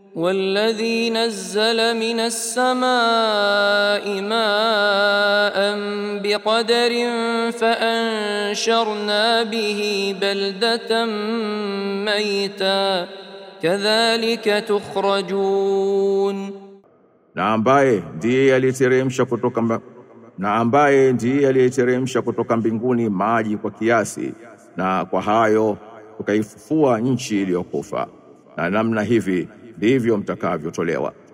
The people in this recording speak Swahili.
والذي نزل من السماء ماء بقدر فانشرنا به بلده ميتا كذلك تخرجون na ambaye ndiye aliyeteremsha kutoka mba... na ambaye ndiye aliyeteremsha kutoka mbinguni maji kwa kiasi na kwa hayo tukaifufua nchi iliyokufa na namna hivi ndivyo mtakavyotolewa